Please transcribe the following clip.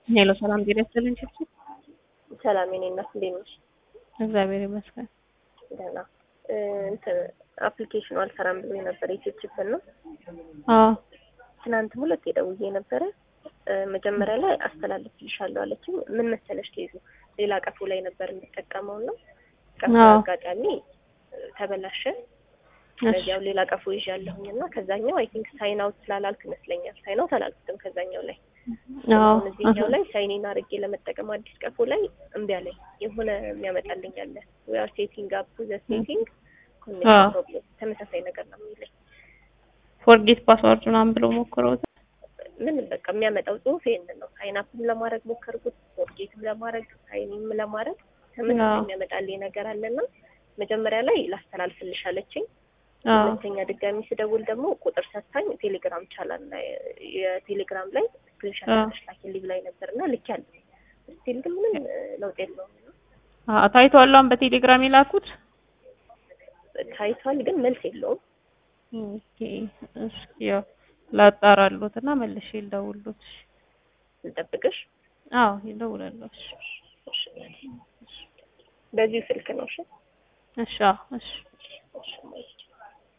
ሄሎ ሰላም ጤና ይስጥልኝ ችግር ሰላም የኔ እናት እንዴት ነሽ? እግዚአብሔር ይመስገን። ደህና እንትን አፕሊኬሽኑ አልሰራም ብሎ ነበር የችፕችፕን ነው። አዎ ትናንትም ሁለት የደውዬ ነበረ። መጀመሪያ ላይ አስተላልፍልሻለሁ አለችኝ። ምን መሰለሽ ኬዙ ሌላ ቀፎ ላይ ነበር የምጠቀመው ነው ቀፎ አዎ። አጋጣሚ ተበላሸ። ስለዚህ ያው ሌላ ቀፎ ይዣለሁኝ እና ከዛኛው አይ ቲንክ ሳይን አውት ስላላልክ ይመስለኛል ሳይን አውት አላልኩትም ከዛኛው ላይ አዎ አሁን እዚህኛው ላይ ሳይኔን አድርጌ ለመጠቀም አዲስ ቀፎ ላይ እምቢ አለኝ። የሆነ የሚያመጣልኝ አለ ዊ አር ሴቲንግ አፕ ዘ ሴቲንግ አዎ። ኮኔክሽን ፕሮብሌም ተመሳሳይ ነገር ነው የሚለኝ። ፎርጌት ፓስወርድ ምናምን ብሎ ሞክረውታል። ምን በቃ የሚያመጣው ጽሁፍ ይሄንን ነው። ሳይን አፕም ለማድረግ ሞከርኩት፣ ፎርጌትም ለማድረግ ሳይንም ለማድረግ ተመሳሳይ አዎ። የሚያመጣልኝ ነገር አለና መጀመሪያ ላይ ላስተላልፍልሽ አለችኝ። አዎ ሁለተኛ ድጋሚ ስደውል ደግሞ ቁጥር ሰታኝ ቴሌግራም ቻላል ላይ የቴሌግራም ላይ ስክሪንሾት አዎ። አድርገሽ ላኪልኝ ብላኝ ነበርና ልኬያለሁ። ስቲል ግን ምንም ለውጥ የለውም። አዎ ታይቷል። አሁን በቴሌግራም የላኩት ታይቷል ግን መልስ የለውም። ኦኬ እስኪ ያው ላጣራሉት እና መልሼ ልደውልሎት። ልጠብቅሽ። አዎ ይደውላለሁ። እሺ እሺ። በዚሁ ስልክ ነው እሺ። እሺ አዎ እሺ